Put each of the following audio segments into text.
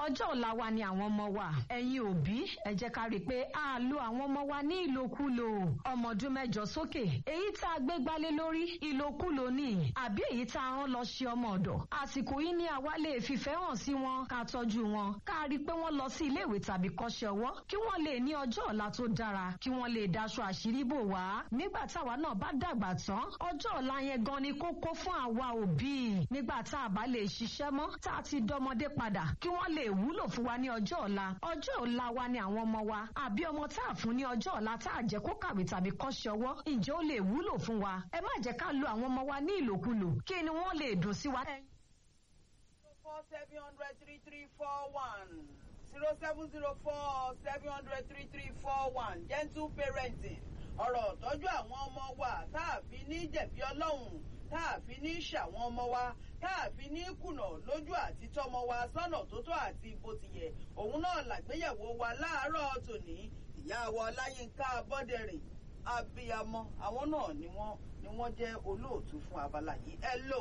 ọjọ́ ọ̀la wa ni àwọn ọmọ wa ẹ̀yin òbí ẹ jẹ́ ká rí i pé a lo àwọn ọmọ wa ní ìlòkulò ọmọ ọdún mẹ́jọ sókè èyí tá a gbé gbálé lórí ìlòkulò ni àbí èyí tá a rán lọ ṣe ọmọ ọ̀dọ̀ àsìkò yìí ni àwa lè fìfẹ́ hàn sí wọn ká tọ́jú wọn ká rí i pé wọ́n lọ sí iléèwé tàbí kọ́ṣẹ́ ọwọ́ kí wọ́n lè ní ọjọ́ ọ̀la tó dára kí wọ́n lè daṣọ àṣírí bò wá nígbà táwa náà bá dàgbà tán ọjọ́ ọ̀la yẹn gan ni kókó fún àwa òbí nígbà tá a bá lè ṣiṣẹ́ mọ́ tá a ti dọmọdé padà kí wọ́n lè wúlò fún wa ní ọjọ́ ọ̀la ọjọ́ ọ̀la wa ni àwọn ọmọ wa àbí ọmọ tá a fún ní ọjọ́ ọ̀la tá a jẹ́ kó kàwé tàbí kọ́ṣẹ́ ọwọ́ ǹjẹ́ ó lè wúlò fún wa ẹ má jẹ́ ká lo àwọn ọmọ wa ní ìlòkulò kí ni wọ́n lè dùn sí wa. four seven hundred three three four one zero seven zero four seven hundred three three four one gentle parenting ọ̀rọ̀ tọ́jú àwọn ọmọ wa tá a fi ní jẹ̀bi ọlọ́run tá a fi ní ṣàwọn ọmọ wa tá a fi ní kùnà lójú àti tọmọ wa sọ́nà tó tó àti bó ti yẹ òun náà làgbéyẹ̀wò wa láàárọ̀ tòní ìyá wa ọláyínká bọ́dẹ̀rìn abiyamọ àwọn náà ni wọ́n ni wọ́n jẹ́ olóòtú fún abala yìí ẹ lò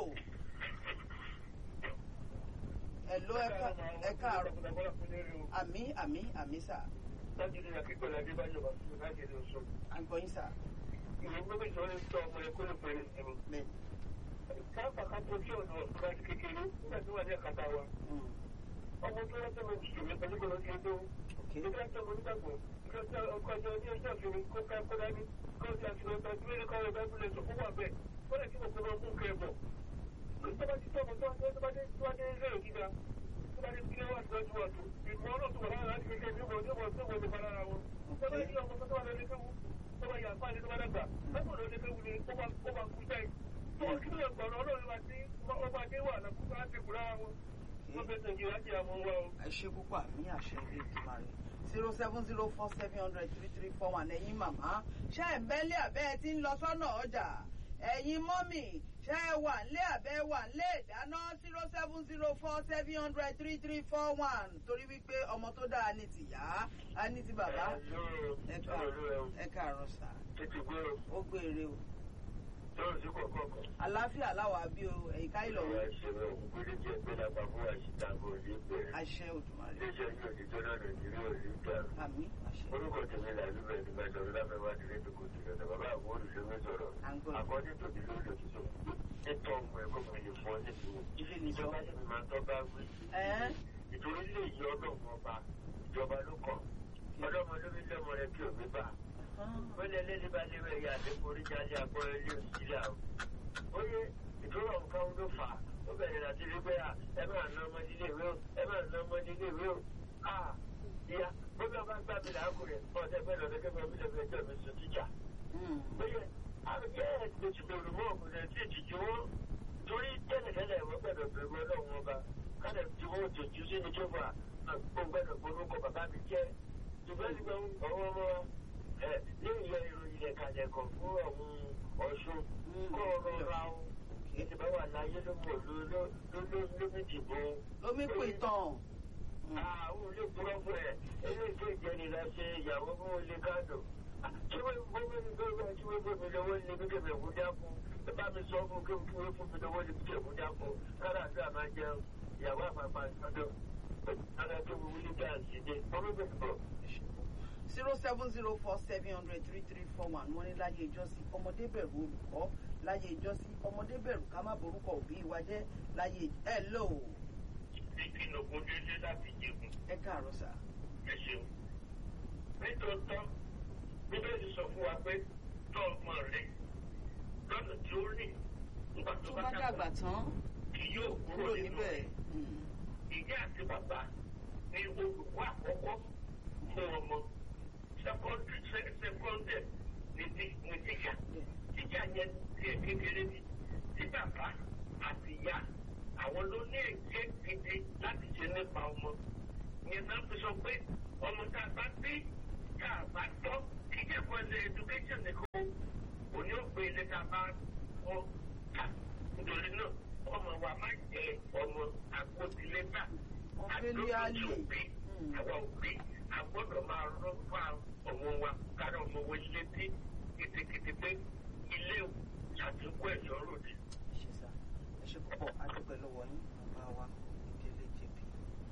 ẹ lò ẹ káàárọ̀ àmì àmì àmì sà láti ní akíkọ̀ láti bá jọba fún láti ní oṣù. àgbọ̀yìn sà. ìwé gbogbo ìṣòro ń tọ́ ọmọ ẹ̀kọ́ ló pẹ̀lú ìsinmi. bẹ́ẹ̀ káàpà ká tó kí ọ̀nà ọ̀gá ti kékeré nígbà tí wà ní àkàtà wa. ọmọ tó rẹ́ tẹ́lẹ̀ mùsùlùmí pẹ̀lú kò lọ́ọ́ ti tó. nígbà tí ọmọ nígbàgbọ́ ọkọ̀ ọjọ́ ní ọjọ́ ìfìrí kó ká kó dání kó ti àfihàn ọjọ́ ìwé ní kọ́rọ̀ bá gbúlẹ̀ tó fún wà bẹ́ẹ̀ ó lè kí mo kó lọ mú kẹ́ bọ̀. tó bá ti tọ́ ọmọ tó bá dé ilé ìgíga tó bá dé kí wọ́n ti lọ́jú ọ̀tún ìmọ̀ ọlọ́run tó wà lára láti kékeré ní ọmọ ní ọmọ tó wọlé bá lára wọn. tó bá yí ọmọ tó wà lórí kéwu tó bá yà fáàlì tó bá dàgbà lọ́pọ̀ lórí kéwu ni ó bá kú jáì. tó o kí ló ń gbọ̀nà ọlọ́run wa tí ọba dé wà lákòókò á ti kú lára wọn. wọ́n fẹ́ sọ ìjìyà jẹ́ àwọn wa o. ẹ ṣe púpọ̀ àmì àṣẹ ilé ìtumọ̀ rẹ̀ zero seven zero four seven hundred three three four one ẹ̀yin màmá ṣé ẹ̀ bẹ́lẹ̀ àbẹ́ ẹ ti ń lọ sọ́nà ọjà ẹ̀yin mọ́mì ṣé ẹ wà nílé àbẹ́ wà nílé ìdáná zero seven zero four seven hundred three three four one torí wípé ọmọ tó dáa ní tìyá á ní ti bàbá ẹ káàárọ̀ sà tètè gbé o ó gbére o lọ́rùn sí kọ̀ọ̀kan. àlàáfíà láwa bí o ẹ̀yìnká ìlọ̀wọ́ ìṣẹ̀lẹ̀ òkúgbélé jẹ́ pé lápá fún àṣìtàgò ní bẹ̀rẹ̀. àṣẹ òdùmarè iléeṣẹ́ ní òtítọ́ náà nàìjíríà ò ní dàrú. àmì àṣẹ orúkọ tèmi là ló bẹ̀rẹ̀ nígbà tó lábẹ́ wá nílé tó kò sí lọ́dọ̀ bàbá àwọn olùṣèwé sọ̀rọ̀. à ń gbọ́ àkọ́jú tòbí lórí òtítọ́ ètò ọmọ ẹ̀kọ́ mi lè fọ́ nítorí ilé nìjọ ìjọba sì máa ń tọ́ bá wí. ẹ̀ẹ́n ìtorí ilé yìí ọlọ́run ọba ìjọba ló kàn ọlọ́mọdé mi lọ́mọ rẹ kí òbí bá wọ́n lé lẹ́ni bá lé wẹ̀yà àdékùnrin jáde àgbọ̀ ilé òsìlẹ̀ àwọn. ó yẹ ìdúró nǹkan ló fà á ó bẹ̀rẹ̀ láti rí pé ẹ máa ná ọmọ nílé ìwé o ẹ máa ná ọmọ nílé ìwé o. ìyá bóbá bá gbà mí làákùnrin ọ̀dẹ bẹ́ẹ̀ lọ́dẹ kẹ́kọ̀ọ́ mi lọ́dẹ ẹjọ́ mi sùn tíjà. ó yẹ àbíkẹ́ ẹ̀ẹ́dẹ̀tìmọ̀rù mọ́ ọ̀kùnrin tí ìtìjú wọn torí tẹ́lẹ̀tẹ́lẹ̀ wọ́n gbọ́dọ̀ bẹ̀rù ọlọ́run ọba kálẹ̀ tí wọ́n tòjú sí ní jọba àgbọ̀gbọ́dọ̀ gbórúkọ bàbá mi jẹ́ ṣùgbọ́n nígbà ọwọ́ ọmọ ẹ ní ìyá ìròyìn ẹ̀ka ẹ̀kọ́ fún ọ̀hún ọ̀ṣun kó ọ̀rọ̀ ra o ìdìbò wà láyé ló mọ̀ ló lómi dìbò. lómi pè tán àwọn olè kúrọ́ fún ẹ eléyìí tó ìjẹni la ṣe ìyàwó fún olè káàdò. tí wọ́n gbọ́ mi ní gbọ́dọ̀ tí wọ́n gbọ́ mi lọ́wọ́ ní bí kẹ̀mẹ̀ kú dákun ẹ bá mi sọ fún kí wọ́n fún mi lọ́wọ́ ní bí kẹ̀mẹ̀ kú dákun kára àti àmà jẹun ìyàwó àpapọ̀ àtọ́jọ́ adájọ́ wíwí dáàsì dé ọmọ bẹ̀rẹ̀ bọ̀ zero seven zero four seven hundred three three four one wọ́n ní láyé ìjọsìn ọmọdé bẹ̀rù olùkọ́ láyé ìjọsìn ọmọdé bẹ̀rù ká má borúkọ òbí wa jẹ́ láyé ẹ lò ó ìpinnu kò dédé láti jẹun ẹ káàárọ̀ sà. ẹ ṣeun. nítòótọ́ bíbélì sọ fún wa pé tọ́ ọmọ rẹ lọ́nà tí ó rìn nígbà tó bá dàgbà tán kì yóò kúrò kúrò nínú níbẹ̀ rẹ̀. ìyá àti bàbá ní olùkọ́ àkọ́kọ́ fún ọmọ secondary secondary ní ti- ní tíṣà tíṣà yẹn tiẹ̀ kékeré ni tí bàbá àti ìyá àwọn ló ní èké gidi láti ṣe nípa ọmọ yẹn náà fi sọ pé ọmọ tá a bá bí tá a bá tọ́ kí jẹ́ kó ẹsẹ̀ education nìkan kò ní òpin ilé tá a bá kọ́ ta nítorí náà ọmọ wa máa jẹ ọmọ àgbótilétà Ọ̀fẹ́líálì. òbí àwọn òbí àgbọ́dọ̀ máa rọ́ fà ọmọ wa kára ọmọ wa létí kìtìkìtì pé ilé ṣàtúnkù ẹ̀yọ́ ròde. ẹ ṣe sà ẹ ṣe púpọ̀ adúpẹ́ lọ́wọ́ yín bàbá wa ìdílé jp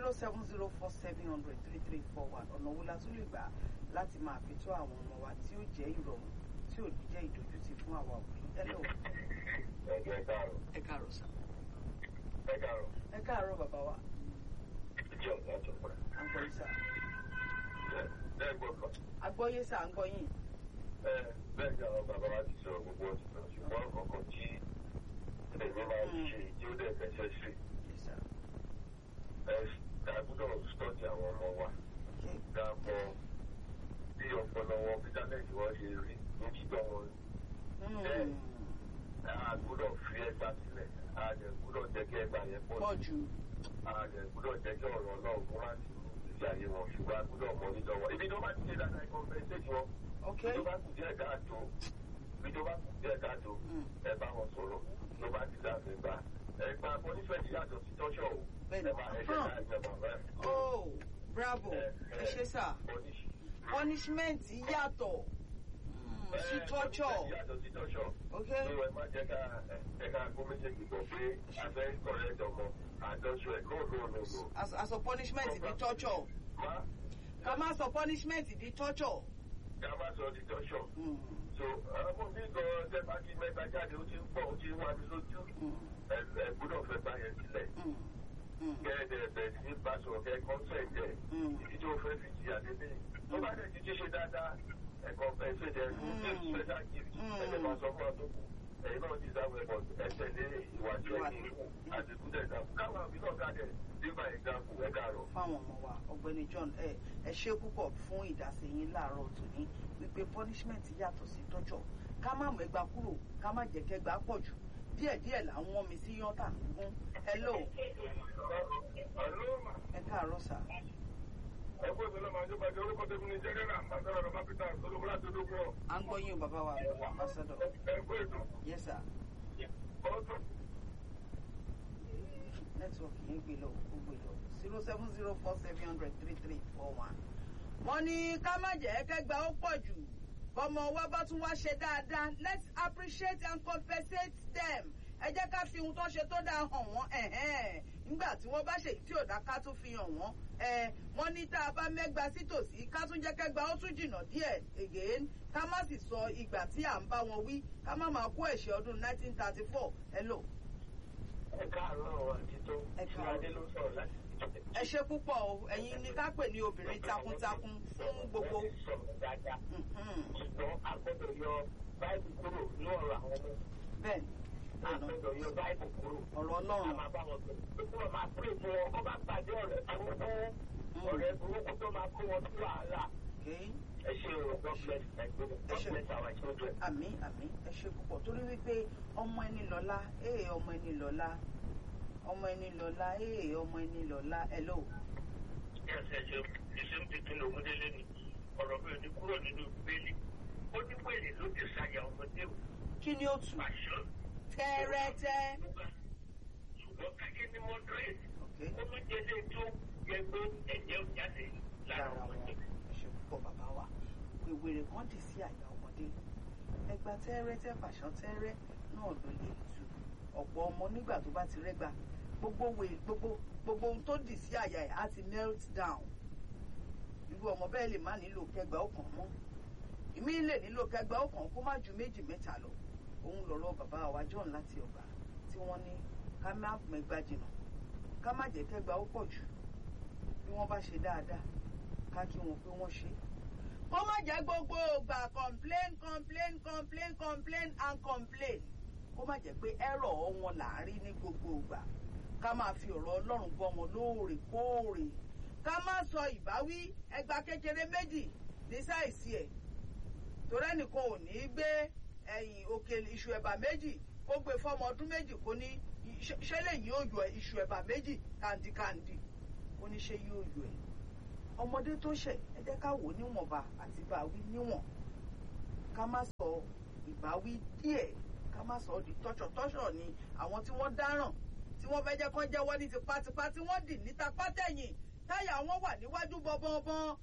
zero seven zero four seven hundred three three four one ọ̀nà wo la tún lè gbà láti máa fi tó àwọn ọmọ wa tí ó jẹ́ ìrọ̀rùn tí ò ní jẹ́ ìdójútì fún àwa òbí hello ẹgbẹ́ káàrọ̀ ẹ káàárọ̀ sà ẹ káàrọ̀ ẹ káàárọ̀ bàbá wa ìdí ọ̀gá tó pẹ́. à ń gbọ́ yín sà bẹ́ẹ̀ gbọ́dọ̀ agbọ́yé sà ń gbọ́ yín bẹ́ẹ̀ ni àwọn bàbá wa ti sọ gbogbo ọtí náà ṣùgbọ́n kọ̀ọ̀kan tí èmi máa ń ṣe tí ó dẹ̀ fẹsẹ̀ sí Yes, sir. ẹ ká gbọ́dọ̀ stọ́ọ̀tì àwọn ọmọ wa Okay. ká mọ bí ọpọlọ wọn bítámẹ́ǹtì wọn ṣe rí ní títọ́ wọn Mm. a gbọ́dọ̀ fi ẹgbà sílẹ̀ a dẹ̀ gbọ́dọ̀ jẹ́ kí ẹgbà yẹn pọ̀ pọ̀ jù a dẹ̀ gbọ́dọ̀ jẹ́ kí ọ̀rọ̀ náà kó má ti rú ìgbésí ayé wọn ṣùgbọ́n a gbọ́dọ̀ mọ nílò wọn ibi tó bá ti ṣe dáadáa ẹ̀kọ́ fẹ́ ṣèjì wọn ok bí tó bá kù díẹ̀ káàtó bí tó bá kù díẹ̀ káàtó Mm. ẹ bá wọn sọ̀rọ̀ tó bá ti dá fẹ́ gbà ẹgbà pọ́nífẹ̀tì yàtọ̀ sí tọ́ṣọ̀ o Bẹ́ẹ̀ni. ẹ máa ẹ jẹ́ ká ẹgbẹ́ bàbá ẹ̀ oh bravo ẹ ṣe sà pọ́níṣì. punishment yàtọ̀ mm, sí torture yàtọ̀ sí tọ́ṣọ̀ ok ní ẹ má jẹ́ ká ẹ ká kó méjèèjì bọ̀ pé afẹ́ kọ̀rẹ́ dọ̀mọ́ àjọṣọ ẹ̀ no no no no. as as a punishment di torture má ká má sọ punishment di torture. ká má sọ di tọ́ṣọ̀. Mm, so ọmọ mi gan tẹ bá ti mẹ́ta jáde ó ti ń pọ̀ ó ti ń wá mi lójú mm, ẹ ẹ gbọ́dọ̀ fẹ́ bá yẹn sílẹ̀ mm, mm, kẹ́ẹ̀dẹ̀ bẹ̀ sí ní bá sọ̀rọ̀ kẹ́ kọ́ńtẹ̀ǹt ẹ̀ mm. ìdí tó fẹ́ fi jìyà délé tó bá dẹ̀ ti ti ṣe dáadáa ẹ̀kọ́ ẹ̀ṣẹ̀ dẹ̀ fún Mm. special gift Mm. ẹ̀ṣẹ̀ máa sọ fún ọtọ́ kù ẹ̀yin náà ti dáwọ́ ẹ̀bọ̀ ẹ̀ṣẹ̀ lé ìwà tí Ìwà ẹ̀yìn tó- àti kúndẹ̀ ìdààmú káwọn àbí náà káàdẹ̀ nígbà ìdààmú ẹ̀ káàrọ̀. fáwọn ọmọ wa ọ̀gbẹ́ni John ẹ ẹ ṣe púpọ̀ fún ìdásí yín láàárọ̀ tòní wípé punishment yàtọ̀ sí torture ká má mọ ẹgbàá kúrò ká má jẹ́ kẹgbàá pọ̀ jù díẹ̀díẹ̀ là ń wọ́n mi sí yọ́ntà gún hello Àlọ́ ẹ káàárọ̀ sà ẹ̀kọ́ ìṣẹ̀lẹ̀ máa ń jọba jẹ́ orúkọ tẹ́mi ní jẹ́gẹ́rẹ́ àmbàsára ọ̀rọ̀ mápítà ológun láti ológun ọ̀. à ń gbọ́ yín o bàbá wa ambassador ẹ̀kọ́ ètò yes sir ọ̀tún. nẹ́tíwọ̀kì yẹn gbé lọ ó gbé lọ zero seven zero four seven hundred three three four one. wọ́n ní ká má jẹ́ kẹ́gbà ó pọ̀ jù bọ́mọ wa bá tún wá ṣe dáadáa let's appreciate and compensate them ẹ jẹ́ ká fi ohun tó ṣe tó dáa hàn wọ́n ẹ̀hẹ́n. nígbà tí wọ́n bá ṣe èyí tí ò dá ká tún fi hàn wọ́n ẹ wọ́n ní tá a bá mẹ́gba sí tòsí ká tún jẹ́ kẹ́gbà ó tún jìnnà díẹ̀ again ká má sì sọ ìgbà tí à ń bá wọn wí ká má máa kó ẹ̀ṣẹ̀ ọdún nineteen thirty four hello. ẹ káàárọ̀ àti tó Ẹ káàárọ̀. ìṣúradé ló sọ̀rọ̀ láti ẹ ṣe púpọ̀ o ẹ̀yin ni ká pè ní obìnrin takuntakun fún gbogbo. sọ̀rọ̀ dáadáa Mhm. ṣùgbọ́n a gbọ́dọ̀ yọ báìbù kúrò ní ọ̀rọ̀ àwọn ọmọ bẹ́ẹ̀ni a ọ̀nà gbọ́dọ̀ yọ báìbù kúrò ọ̀rọ̀ a ọlọ́run máa bá wọn sọ pé kí wọ́n máa pè fún wọn kó bá pàdé ọ̀rẹ́ burúkú ọ̀rẹ́ burúkú tó máa kó wọn sí wàhálà okay ẹ ṣe o God bless Nigeria God ṣe. bless our children. àmì àmì ẹ ṣe púpọ̀ torí wípé ọmọ ẹni lọ́lá ee ọmọ ẹni lọ́lá ọmọ ẹni lọ́lá ee ọmọ ẹni lọ́lá hello. ẹsẹ̀ ṣe iṣẹ́ ń tuntun lòún délé ni ọ̀rọ̀ mi ò ní kúrò nínú bẹ́ẹ̀lì ó ní pèlè ló ti ṣàyà ọmọdé o kí ni ó tù pàṣọ. tẹ́rẹ́tẹ́ ṣùgbọ́n kájí ní moderate okay ó tún jẹ́ lé tó yẹ pé ẹ̀jẹ̀ ò jáde lára lára wọn ọmọdé. ẹ ṣe púpọ̀ bàbá wa wèwèrè kan dì sí àyà ọmọdé ẹgbà tẹ́rẹ́tẹ́ fàṣọ tẹ́rẹ́ náà ló lè tù ọ̀pọ̀ ọmọ nígbà tó bá ti rẹ́gbà gbogbo wè gbogbo gbogbo ohun tó dì sí àyà ẹ̀ á ti melt down irú ọmọ bẹ́ẹ̀ lè má nílò kẹgbà ọkàn mọ́ ìmí lè nílò kẹgbà ọkàn kó má ju méjì mẹ́ta lọ òun lọ̀rọ̀ bàbá wa John láti ọgbà tí wọ́n ní ká má mẹ́gbà jìnnà ká má jẹ́ kẹgbà ó pọ̀ jù bí wọ́n bá ṣe dáadáa ká kí wọn pé wọ́n ṣe. kó má jẹ́ gbogbo ògbà complain complain complain complain and complain kó má jẹ́ pé ẹ̀rọ wọn là ń rí ní gbogbo ògbà ká máa fi ọ̀rọ̀ Ọlọ́run bọ́ wọn lóòrèkóòrè ká má sọ ìbáwí ẹgbà kékeré méjì ní sáìsì ẹ̀ torí ẹnìkan ò ní í gbé ẹ̀yìn òkèlè iṣu ẹ̀bà méjì kó gbé fọ́mọ ọdún méjì kó ní ṣe- ṣé lèyí yóò yọ iṣu ẹ̀bà méjì kàǹdìkàǹdì ó ní ṣé yóò yọ ẹ̀ ọmọdé tó ṣẹ̀ ẹ jẹ́ ká wò ó níwọ̀nba àti báwí níwọ̀n ká má sọ ìbáwí díẹ̀ ká má sọ ọ́ di tọ́ṣọ̀ tọ́ṣọ̀ ni àwọn tí wọ́n dáràn tí wọ́n fẹ́ jẹ́ kán jẹ́wọ́ ní tipátipá tí wọ́n dì níta pátẹ̀yìn táyà wọn wà níwájú bọ́bọ́bọ́n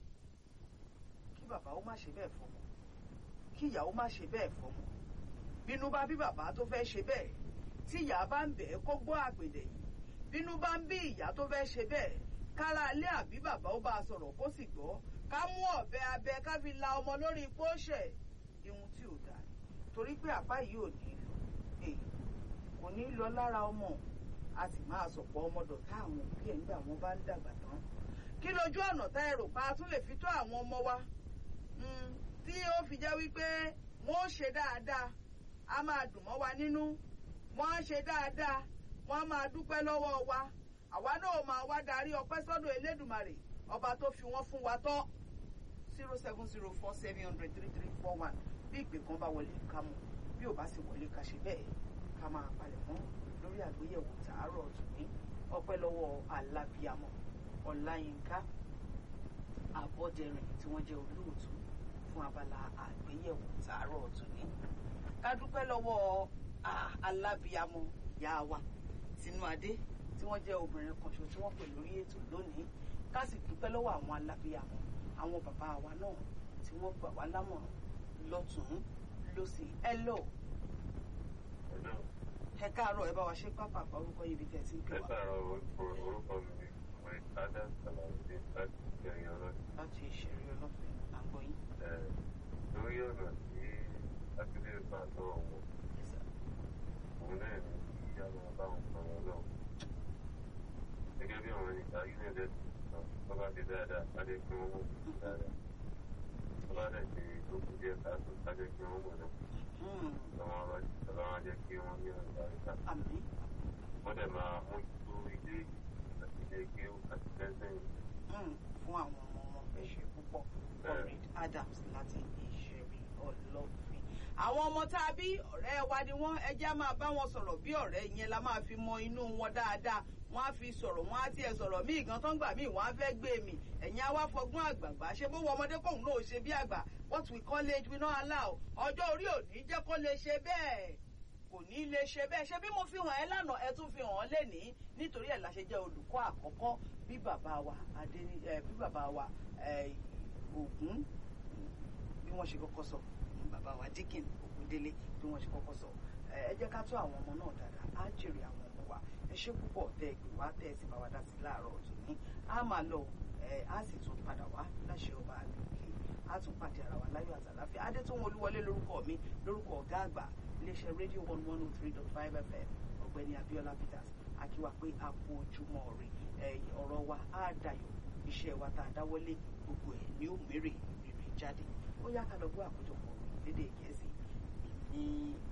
kí bàbá ó má ṣe bẹ́ẹ̀ fọmọ kí ìyá ó má ṣe bẹ́ẹ̀ fọmọ bínú bá bí bàbá tó fẹ́ ṣe bẹ́ẹ̀ tí ìyá bá ń bẹ̀ ẹ́ kó gbọ́ àpèdè yìí bínú bá ń bí ìyá tó fẹ́ ṣe bẹ́ẹ̀ kára ilé àbí bàbá ó bá a sọ̀rọ̀ kó sì gbọ́ ká mú ọ̀bẹ abẹ ká fi la ọmọ lórí pósẹ̀ ihun tí ò dáa torí pé àbá yìí ò ní lọ èyí kò ní lọ lára ọmọ a sì máa sọ̀pọ̀ ọmọdọ̀ tá àwọn òbí ẹ̀ nígbà wọn bá ń dàgbà tán kí lójú ọ̀nà tá ẹ rò pa a tún lè fi tó àwọn ọmọ wa tí ó fi jẹ́ wípé wọ́n ó ṣe dáadáa a máa dùn mọ́ wa nínú wọ́n á ṣe dáadáa wọ́n á máa dúpẹ́ lọ́wọ́ wa àwa náà máa wá darí ọpẹ́ sọ́dọ̀ Elédùmarè ọba tó fi wọ́n fún wa tọ́ zero seven zero four seven hundred three three four one bí ìpè kan bá wọlé ká mú bí ò bá sì wọlé ká ṣe bẹ́ẹ̀ ká máa palẹ̀ mọ́ lórí àgbéyẹ̀wò tàárọ̀ tòní ọpẹ́ lọ́wọ́ alábíàmọ́ ọláyínká àbọ̀dẹrìn tí wọ́n jẹ́ olóòtú fún abala àgbéyẹ̀wò tàárọ̀ tòní ká dúpẹ́ lọ́wọ́ alábíàmọ́ yá wa tinú adé tí wọ́n jẹ́ obìnrin kan ṣo tí wọ́n pè lórí ètò lónìí ká sì dúpẹ́ lọ́wọ́ àwọn alábíàmọ́ àwọn bàbá wa náà tí wọ́n gbà wá lámọ̀ràn lọ́tún lọ́sì ẹ lọ ẹ káàárọ̀ ẹ bá wa ṣe pápá orúkọ yìí bí tẹ̀ sí ń pè ẹ wá. káàárọ̀ orúkọ mi ni ọmọ ìtajà sàlàyé láti ìgbẹ̀yìn ọ̀rọ̀ láti ìṣeré ọlọ́fẹ́ àgbọ̀yìn. lórí ọ̀nà tí akíndé bá lọ́wọ́ wọn òun náà ní kí a máa bá wọn sọ̀rọ̀ lọ. gẹ́gẹ́ bí àwọn ìta united tó bá ti dáadáa á lè pín owó dáadáa tó bá dẹ̀ ṣe lókun díẹ̀ káàtó á lè pín owó náà lọ́wọ́ ọlọ́run á jẹ́ kí wọ́n ní ọ̀gá ìta. àmì wọ́n dẹ̀ máa mójútó ilé àti ilé kéwù àti tẹ́sán fún àwọn ọmọ wọn ẹ ṣe púpọ̀ comrade adams láti ìṣeré ọlọ́fin. àwọn ọmọ tá a bí ọ̀rẹ́ wa ni wọ́n ẹ jẹ́ á máa bá wọn sọ̀rọ̀ bí ọ̀rẹ́ yẹn la máa fi mọ inú wọn dáadáa wọ́n á fi sọ̀rọ̀ wọ́n á tiẹ̀ sọ̀rọ̀ míì gan tó ń gbà míì wọ́n á fẹ́ gbé mi ẹ̀yin á wá fọgbọ́n àgbààgbà ṣe bó wọ ọmọdé kóhùn náà ó ṣe bí àgbà what we call age we not allow ọjọ́ orí ò ní jẹ́ kó lè ṣe bẹ́ẹ̀ kò ní lè ṣe bẹ́ẹ̀ ṣe bí mo fi hàn ẹ́ lánàá ẹ tún fi hàn án lénìí nítorí ẹ̀ la ṣe jẹ́ olùkọ́ àkọ́kọ́ bí bàbá wa adé ẹ bí bàbá wa ẹ Ògún bí wọ́n ṣe kọ́kọ́ sọ bàbá wa Dikin Ògúndélé bí wọ́n ṣe kọ́kọ́ sọ ẹ ẹ jẹ́ ká tó àwọn ọmọ náà dáadáa á jèrè àwọn ọmọ wa ẹ ṣé púpọ̀ tẹ́ ẹ pè wá tẹ́ ẹ sì bá wa dá sí láàárọ̀ ọ̀tún ní á máa lọ ẹ á sì tún padà wá láṣẹ ọba àgbègbè á tún pàdé ara wa láyọ̀ àtàláfíà adétúnwó olúwọlé lórúkọ mi lórúkọ ọ̀gá àgbà iléeṣẹ́ rédíò one one oh three dot five fm ọ̀gbẹ́ni abiola peters akíwa pé a kú ojúmọ́ rè ọ̀rọ̀ wa á dayọ̀ iṣẹ́ wa tá a dáwọ́lé gbogbo ẹ̀ ní òmèrè rere jáde ó yá ká lọ gbọ́ àkójọpọ̀ lédè gẹ̀ẹ́sì ní